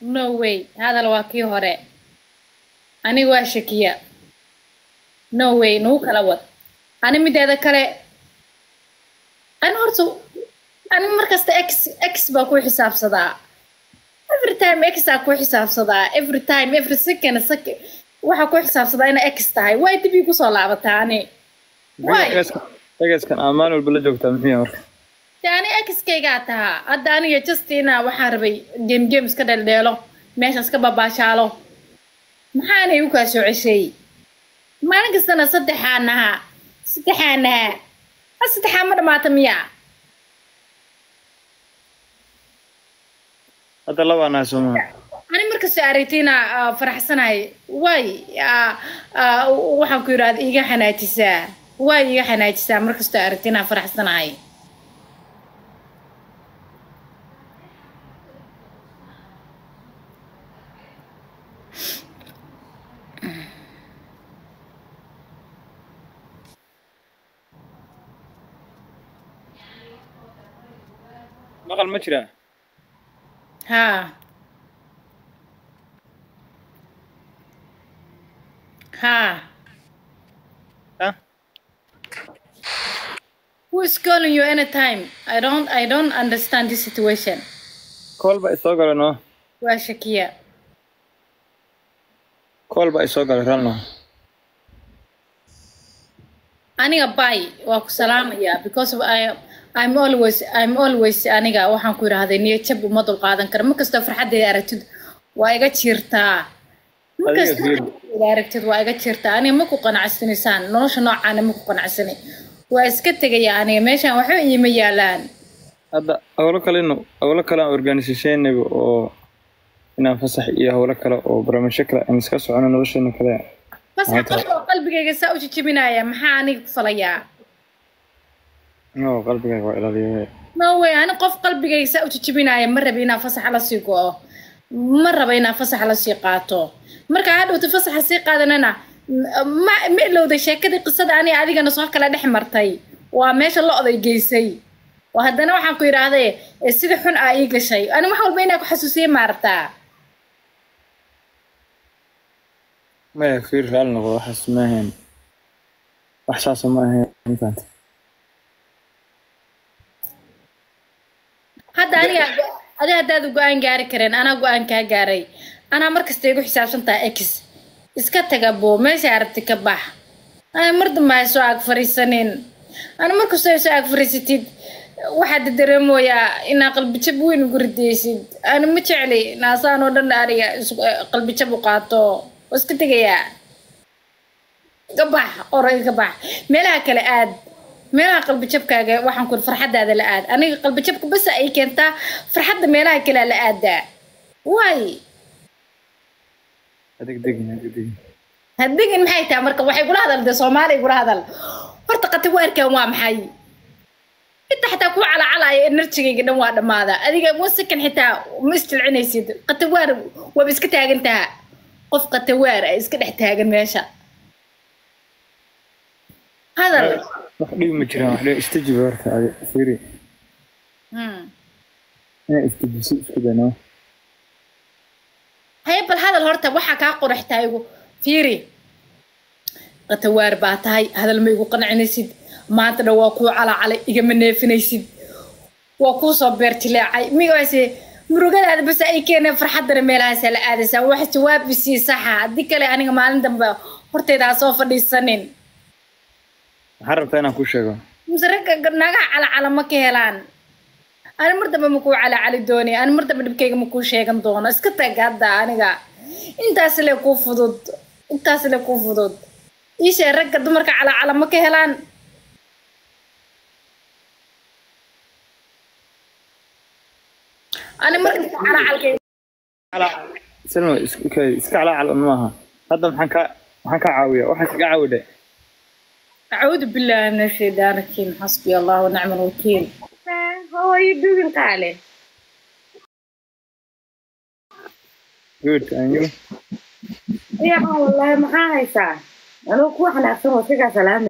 no way hadal waa kii hore aniga waa shakiya no way nagu kala wad ani mideeda kale ani horta ani markasta x x baa ku xisaabsadaa every time x aa ku xisaabsadaa every time every second second waxaa ku xisaabsadaa ina x tahay way dib ii kusoo laabataa ani way egeskan aa maalin walba la joogtaa muxuu yahay marka de ani x-kaygaa tahaa hadda aniga justina waxaan rabay game game iska dheeldheelo meeshaas ka babaashaalo maxaanay u kaa soo ceshay maalin kastana saddexaa nahaa saddexaa nahaa ha saddexaa ma dhamaata miya hadda labaa nahay soo maha ani markastoo aragtiina faraxsanahay way ah, ah, waxaan ku yidhahda iga xanaajisaa way iga xanaajisaa markastoo aragtiina faraxsanahay maqal ma jiraa haa haa ha Who is calling you anytime? I don't I don't understand this situation. kool baa isoo galay noo Waa shakiya. kool baa isoo galay ralno Aniga bye waa ku salaamaya because of I I'm always I'm always aniga waxaan ku yiraahday niyad jab uma dul qaadan karo mar kasta farxadeeda aragtid waa iga jirtaa mar Adiga kasta fiir. farxadeeda aragtid waa iga jirtaa aniga ma ku qanacsanaysaan nolosha noocaana ma ku qanacsanay waa iska tegaya aniga meeshaan waxba iima yaalaan hadda howlo kalenu howlo kale aan organisationnaba oo inaan fasax iyo howlo kale oo barnaamijyo kale aan iska socono nolosheena kale bas Maanta- qof oo qalbigayga saa u jijibinaya maxaa aniga ku falayaa no qalbigaaga waa ilaaliya no way ani qof qalbigayga saa u jijibinaya ma raba inaan fasaxa la sii go-o ma raba inaan fasaxa la sii qaato marka hadhowta fasaxa sii qaadanana ma ma ilowday sheekadii qisada ani adigana soo kala dhex martay waa meesha lo-day geysay oo haddana waxaan ku yidhaahday eh, sida xun aa ii gashay ani wax walba inaa ku xasuusiye maartaa maya fiir raali noqdo waxaas ma ahayn wax saasa ma ahayn intaanta hadda aniga adi haddaad go-aan gaari kareen anaa go-aan kaa gaaray anaa markasta igu xisaabsan taha x iska taga boo meesha aragti ka bax ana mar dambe ha soo ag fariisanin ana markastoo ay soo ag fariisatid waxaad dareemoyaa inaa qalbijab weyn ugu ridaysid ana ma jecli naasaan oo dhan aniga is- qalbijab u qaato oo iska tegayaa ka bax oray ka bax meelaha kale aad meelaha qalbijabkaaga waxaan ku farxadaada la aad aniga qalbijabka basa ay keentaa farxadda meelaha kale la aadaa waay adig degin adig degin hadigin maxay tahay marka waxay kula hadal dee soomaali igula hadal horta qatiwaarkan waa maxay inta xataa ku calacalaya enerjigayga dhan waa dhammaada adiga one second xitaa ma isjilcinaysid qatiwaar waaba iska taagan taha qof qatiwaar ay iska dhex taagan meesha hadal wax dhibi ma jiraan wax dhibi istajiba horta adi fiiri Hmm. inaa istajiso isku dayno haye bal hadal horta waxaa kaa quraxtaa igu fiiri qatawaar baa tahay hadal ma igu qancinaysid maanta dhan waa kuu calacalay igama neefinaysid waa kuu soo beertileecay migaase murugadaada bas ay keeneen farxaddana meelahaasa la aadaysaa wax jawaabi sii saxa haddii kale aniga maalin dambe horteyda ha soo fadhiisanin maxaa rabtaa inaan kuu sheego mise ragga nagaha calacala ma ka helaan ani mar dambe ma kuu calacali dooni ani mar dambe dhibkayga ma kuu sheegan doono iska tag hadda aniga intaas le kuu fudud intaas le kuu fudud iishee ragga dumarka calacala ma ka helaan ani markasta calacalkay salma iska iska calaacal un maaha hadda maxaan kaa maxaan kaa caawiyaa waxaan kaga caawidhe أعوذ بالله من الشيطان الرجيم حسبي الله ونعم الوكيل How are you doing, Kale? good and you يا والله ما هايسا أنا كو حنا أفهم وسيقى سلام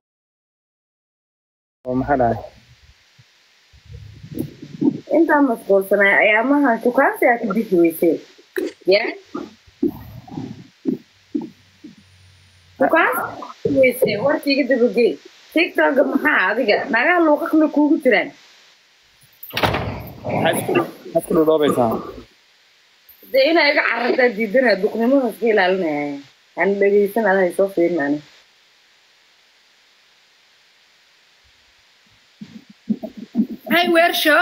oo maxaa dhahay أنت مسؤول سنة أيامها شو كان سيأتي بيك ويسي ya dukaas weyse warkiiga dabagey tiktoka maxaa adiga nagaha luuqaqna kuugu jiraan maxaad isku maxaad isku dhudhoobaysaa dee inaa iga carartaa diidana duqnimadaas ka ilaalinaya aan dhegeysan adahay soo fiirin ani Hi, Wersho.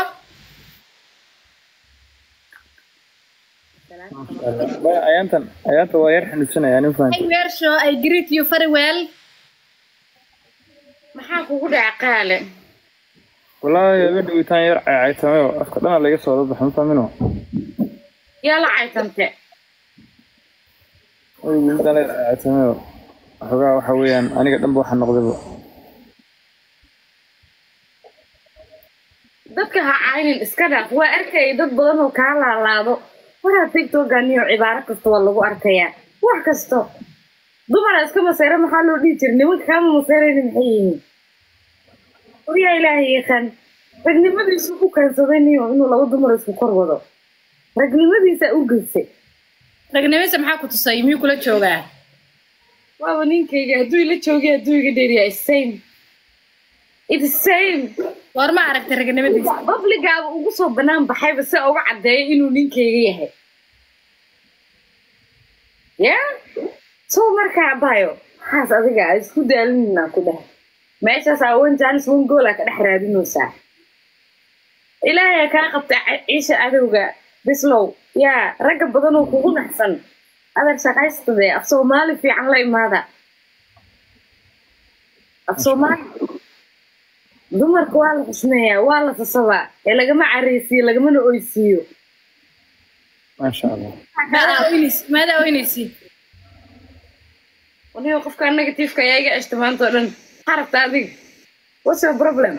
Baya, ayaantan ayaanta waa yar xanuunsanaya nin fahan Hi, Wersho. I greet you very well. maxaa kugu dhaca qaale wallaahi habeen dhawitaan yar caycaytamayo afka dhana laga soo dabaxa ma fahmino yaa la caytante midaan la caycaytamayo waxoogaa waxa weeyaan aniga dhanba waxa noqdayba dadka ha caynin iska dhaaf waa arkaya dad badan oo kaa laalaado waraa tiktoganiyo cibaaro kasta waa lagu arkayaa wax kasto dumara iska maseyra maxaa loo dhihi jira nimanka kaama maseyrayna maxay yihiin waryaa ilaahay yaqaan ragnimadiisu ku keensaday niyo inuu laba dumar isku kor wado ragnimadiisa u geysay Ragnimisa maxaa ku tusay? Miyuu kula joogaa? waaba ninkayga hadduu ila joogay hadduu iga dheeriyaa is same it is same War ma aragtay ragnimadiisa? babligaaba ugu soo banaan baxayba si uga caddeeyo inuu ninkayga yahay ya soo markaa bayo maxaas adiga a isku daalinina ku dheh meeshaas awan jaanis wan goola ka dhex raadinaysaa ilaahay kaa qabta ca- ciisha adowga bislow yaa ragga badan oo kugu naxsan adag shaqaystade af soomaali fiican la imaada af soomaali dumarka waa la xusmeeyaa waa la sasabaa ee lagama careysiiyo lagamana oysiiyo maasha allah Maadaa oynaysi? Maadaa oynaysi? waniga qofka negatifeka ayaa iga ceshta maanta oo dhan maxaa rabtaa adiga what's your problem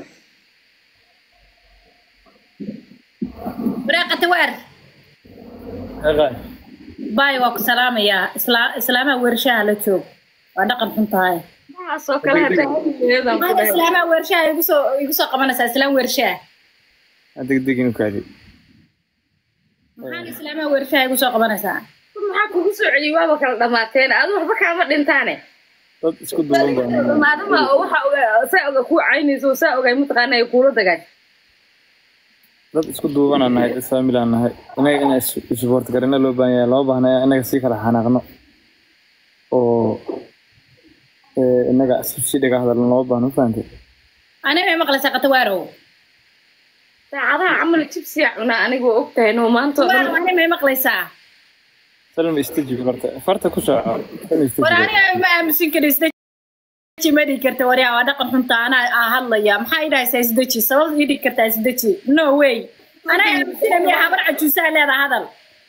Waraaqata waar. Eeqay. Bye waa ku salaamayaa. Isla- Islaamaha weershaha la joog. Waa dhaqan xun tahay. waxaasoo kale hadaa hadigeedan ku Maada dhahay islaamaha weershaha igu soo igu soo qabanaysaa islaam weershaha. Ha degdeg inu kaadi Maxaan islaamaha weershaha igu soo qabanaysaa? maxaa kugu soo celiyay waaba kala dhamaateen adu waxba kaama dhintaane dad isku duuban baa dhamaadama oo waxa oga- saa oga kuu caynayso oo saa ogay mataqaana ay kuula dagaan dad isku duubanaan nahay dad faamilaan nahay inaga inaan is- isuboort garina loo baahan yahay lama baahna inaga sii kala xanaaqno oo ee, inaga isku sii dhaga hadalno lama baahno ma fahantay Aniga may maqlaysaa qatawaarow. saacadaha camal jibsiya cunaa aniga waa ogtahay noo maanta oo Qatawaarow dhan aniga may maqlaysaa? salma istajibi horta farta ku sooco salma istajibi war aniga ma aamusin kara isdeji ma dhihi karta waryaa waa dhaqan xunta anaa aa hadlaya maxaa idhahaysaa isdeji sabab ii dhigi kartaa isdeji no way anaa aamusina miya habar cajuusaa leedaa hadal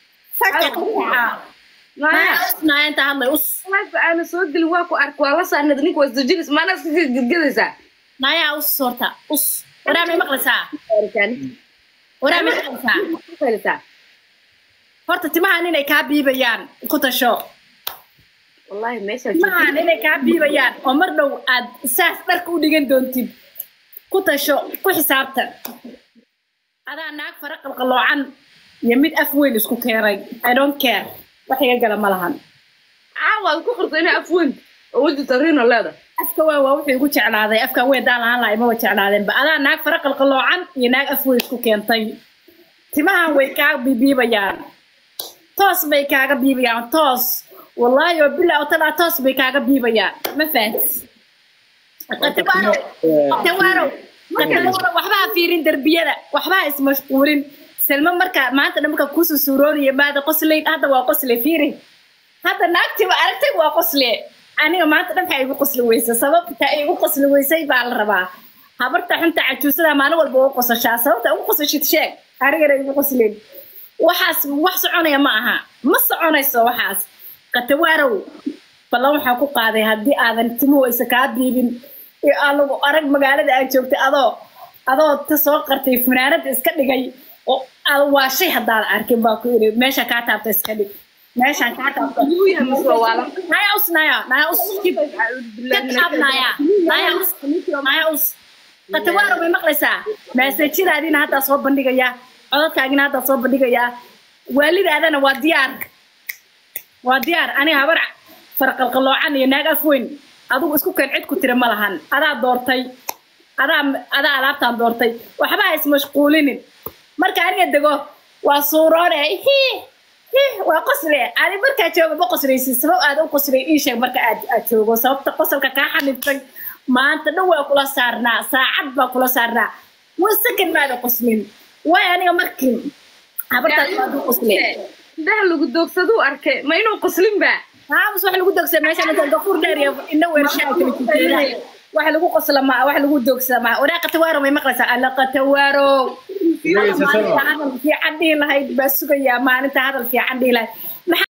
naaya inta hadlay us life aana soo gelin waa ku ark waa la saarnad ninka waa isdajilis maanaa iska gedgedaysaa naayaa us horta us waraa may maqlaysaa waraa may maqlaysaa horta timahan inay kaa biibayaan ku tasho wallahi meesha timahan inay kaa biibayaan oo mar dhow aad saas dharka u dhigan doontid ku tasho ku xisaabtan adaa naag fara qalqaloocan iyo mid af weyn isku keenay i don't care wax iga gala ma lahan caawa aad ku qorto inaa afweyn oo weji tariino leeda afka waa waa wuxuu igu jeclaaday afka weyn daan lahaan lahaa imaba jeclaadeenba adaa naag fara qalqaloocan iyo naag af weyn isku keentay timahan way kaa biibiibayaan toos bay kaaga biibayaan toos wallaahi oo bilaa oo talaa toos bay kaaga biibayaan ma fahantis qatawaanow qatawaanow qatawaanow waxba ha fiirin derbiyada waxba ha ismashquulin selma marka maanta dhan marka kusoo suuroonaya maada qoslayn hadda waa qosle fiiri hadda naagtiba aragtay waa qosle aniga maanta dhan waxaa igu qosli weysa sababta ay igu qosli weysay baa la rabaa habarta xunta cajuusada maalin walba ugu qosashaa sababta ugu qosashid sheeg anigana igu qoslin waxaas wax soconaya ma aha ma soconayso waxaas qatawaarow ballan waxaa ku qaaday haddii aadan timuhu isa kaa biibin ee aan lagu arag magaalada aad joogtay adoo adoo ta soo qartay fanaanada iska dhigay oo aad waa shay haddaad arkin baa ku iri meesha kaa taabta iska dhig meeshaan kaa taabta Yuu yahay mise waa waalan? naya us naya naya us kib kab naya naya us naya us qatawaaro way maqlaysaa maasajadaadiina haddaa soo bandhigayaa codadkaagina haddaa soo bandhigayaa waalidaadana waa diyaar waa diyaar aniga habar farqalqaloocan iyo naag af weyn adigu isku keen cid ku tira ma lahan adaa doortay adaa adaa alaabtaan doortay waxba ha ismashquulinin marka aniga dego waa suuroone hi hi waa qosle ani markaa jooga ma qoslaysid sabab aad u qoslay ii sheeg marka aad aad joogo sababta qosolka kaa xanibtay maanta dhan waa kula saarnaa saacad baa kula saarnaa waa second maada qoslin waay aniga markii habartaas waa du qosle indhaha lagu doogsaduu arkay ma inuu qoslin baa haamus wax lagu dogsada meesha inta gafuur dheer iyo indho weershaa kala jirteeda wax lagu qosla ma wax lagu dogsada ma waraa qatawaaro may maqlaysaa alla qatawaaro Dhegeysa sama. hadal fiican dhihi lahayd baa sugayaa maalinta hadal fiican dhihi lahayd